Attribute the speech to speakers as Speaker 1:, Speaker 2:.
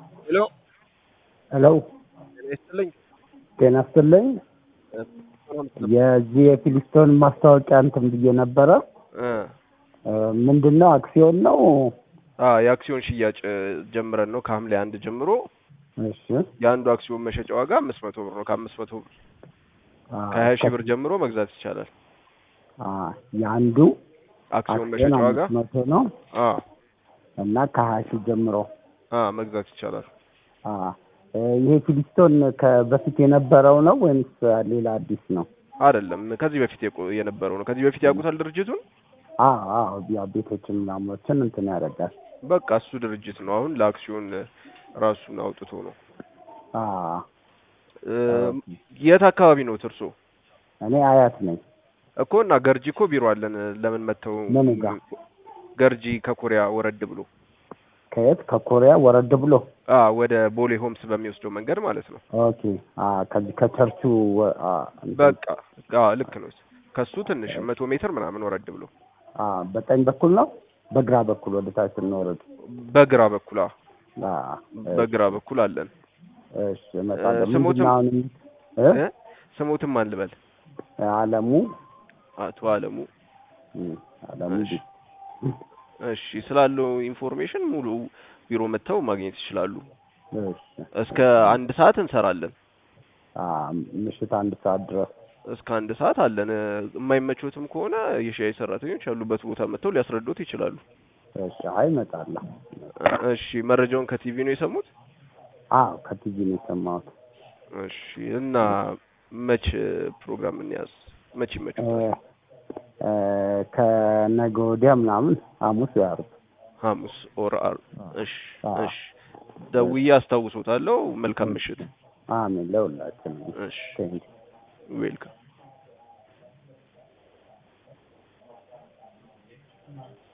Speaker 1: ሄሎ
Speaker 2: ሄሎ
Speaker 1: ጤና ይስጥልኝ።
Speaker 2: ጤና ይስጥልኝ። የዚህ የፊሊስቶን ማስታወቂያ እንትን ብዬ ነበረ።
Speaker 1: እ
Speaker 2: ምንድን ነው አክሲዮን ነው?
Speaker 1: አ የአክሲዮን ሽያጭ እ ጀምረን ነው ከሐምሌ አንድ ጀምሮ
Speaker 2: እሺ
Speaker 1: የአንዱ አክሲዮን መሸጫ ዋጋ አምስት መቶ ብር ነው። ከአምስት መቶ ብር
Speaker 2: አ፣
Speaker 1: ከሀያ ሺህ ብር ጀምሮ መግዛት ይቻላል።
Speaker 2: አ፣ የአንዱ
Speaker 1: አክሲዮን
Speaker 2: አክሲዮን
Speaker 1: መሸጫ ዋጋ
Speaker 2: አምስት መቶ ነው
Speaker 1: አ
Speaker 2: እና ከሀያ ሺህ ጀምሮ
Speaker 1: አ መግዛት ይቻላል።
Speaker 2: አ፣ እ፣ ይሄ ፊሊስቶን ከበፊት የነበረው ነው ወይምስ ሌላ አዲስ ነው?
Speaker 1: አይደለም ከዚህ በፊት የቆ- የነበረው ነው። ከዚህ በፊት ያውቁታል ድርጅቱን?
Speaker 2: አ አ ያው ቤቶችን ምናምኖችን እንትን ያደርጋል።
Speaker 1: በቃ እሱ ድርጅት ነው። አሁን ለአክሲዮን እ ራሱን አውጥቶ ነው።
Speaker 2: አ
Speaker 1: እ የት አካባቢ ነው እርሶ?
Speaker 2: እኔ አያት ነኝ።
Speaker 1: እኮ እና ገርጂ እኮ ቢሮ አለን። ለምን መተው?
Speaker 2: ምን ጋ?
Speaker 1: ገርጂ ከኮሪያ ወረድ ብሎ
Speaker 2: ከየት ከኮሪያ ወረድ ብሎ
Speaker 1: አ ወደ ቦሌ ሆምስ በሚወስደው መንገድ ማለት ነው።
Speaker 2: ኦኬ አ ከዚህ ከቸርቹ ወ- አ እንትን
Speaker 1: በቃ አ ልክ ነው። ከሱ ትንሽ መቶ ሜትር ምናምን ወረድ ብሎ
Speaker 2: አ በቀኝ በኩል ነው በግራ በኩል ወደ ታች ስንወረድ
Speaker 1: በግራ በኩል አ
Speaker 2: አ
Speaker 1: በግራ በኩል አለን።
Speaker 2: እሺ እመጣለሁ።
Speaker 1: እ፣ ስሞትም-
Speaker 2: ምንድን ነው አሁን እ
Speaker 1: እ ስሞትም ማን ልበል?
Speaker 2: አለሙ
Speaker 1: አቶ አለሙ።
Speaker 2: እም፣ አለሙ
Speaker 1: እሺ እሺ፣ ስላለው ኢንፎርሜሽን ሙሉ ቢሮ መጥተው ማግኘት ይችላሉ።
Speaker 2: እሺ
Speaker 1: እስከ አንድ ሰዓት እንሰራለን።
Speaker 2: አ ምሽት አንድ ሰዓት ድረስ
Speaker 1: እስከ አንድ ሰዓት አለን። እ፣ የማይመቾትም ከሆነ የሻይ ሰራተኞች ያሉበት ቦታ መጥተው ሊያስረዱት ይችላሉ።
Speaker 2: እሺ አይ እመጣለሁ።
Speaker 1: እሺ፣ መረጃውን ከቲቪ ነው የሰሙት?
Speaker 2: አዎ ከቲቪ ነው የሰማሁት።
Speaker 1: እሺ፣ እና መች ፕሮግራም እንያዝ? መች
Speaker 2: እ፣
Speaker 1: ይመቹታል?
Speaker 2: እ፣ ከነገ ወዲያ ምናምን ሐሙስ ያርብ
Speaker 1: ሐሙስ ኦር ዓርብ። እሺ፣
Speaker 2: አዎ።
Speaker 1: እሺ፣ ደውዬ አስታውሶታለሁ። መልካም ምሽት።
Speaker 2: አሜን ለሁላችንም።
Speaker 1: እሺ፣
Speaker 2: ቴንክ
Speaker 1: ዌልካም